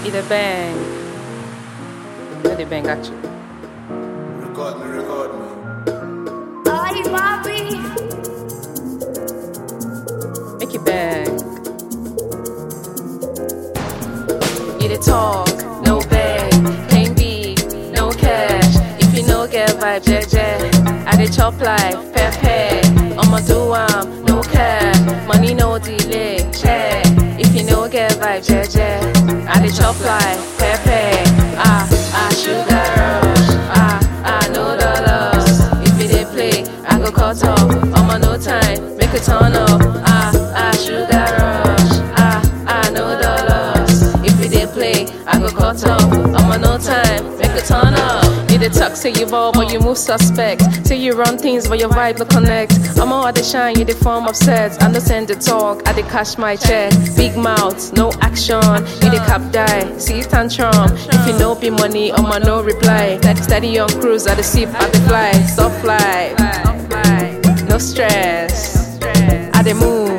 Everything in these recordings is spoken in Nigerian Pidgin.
It a bang. Where they bang actually? Record me, record me. Ay, papi. Make it bang. It a talk, no bang. Can't be, no cash. If you no get vibe, jeje. I dey chop life, pepe. I'ma do am, no cap. Money no delay, check. If you no get vibe, jeje. I dey chop life, pepe. Ah, ah, sugar rush. Ah, ah, no dollars. If you dey play, I go cut off. I'ma no time, make it turn up. Ah, ah, sugar rush. Ah, ah, no dollars. If you dey play, I go cut off. I'ma no time, make it turn up. You dey talk, say you ball, but you move suspect. Say you run things, but your vibe no connect. I'm all dey shine, you dey form upset. I no send the talk, I dey cash my check. Big mouth, no action. You dey cap die, see tantrum. If you no be money, I'ma no reply. Steady on cruise, I dey sip, I dey fly. Stop fly, no stress. I dey move,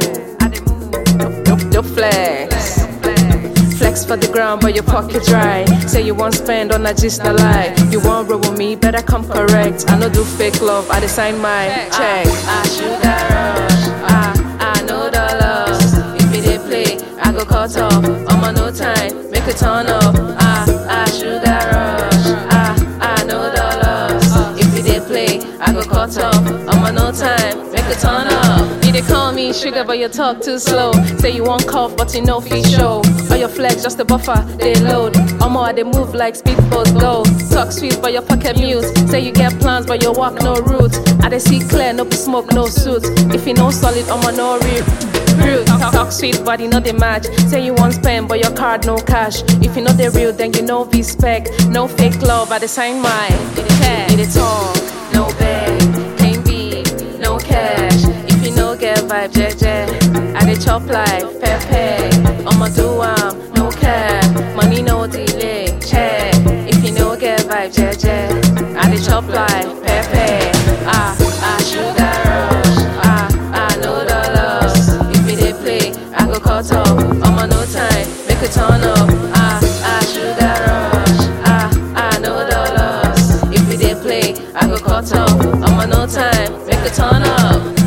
no, no flex. Flex for the ground, but your pocket dry. Say you want spend on a just a lie. You want roll with me, better come correct. I no do fake love, I design my check. Ah, sugar rush. Ah, ah, no dollars. If you dey play, I go cut off. I'ma no time, make it turn up. Ah, ah, sugar rush. Ah, ah, no dollars. If you dey play, I go cut off. I'ma no time, make it turn up. You dey call me sugar, but you talk too slow. Say you want cough, but you know fit show. All your flex just a buffer, they load. Omo, I dey move like speedboats go. Talk sweet, but your pocket mute. Say you get plans, but your walk no route. I dey see clear, no be smoke, no suit. If you know solid, Omo no real. Real talk, talk sweet, body no dey match. Say you want spend, but your card no cash. If you know the real, then you know V spec. No fake love, I dey sign mine. It dey care, it dey talk, no beg, can't be, no cash. If you no get vibe, jeje. I dey chop life, pepe. I'ma do am, no cap. Money no delay, check. If you no get vibe, jeje. I dey chop life, pepe. Ah, ah, sugar rush. Ah, ah, no dollars. If you dey play, I go cut off. I'ma no time, make it turn up. Ah, ah, sugar rush. Ah, ah, no dollars. If you dey play, I go cut off. I'ma no time, make it turn up.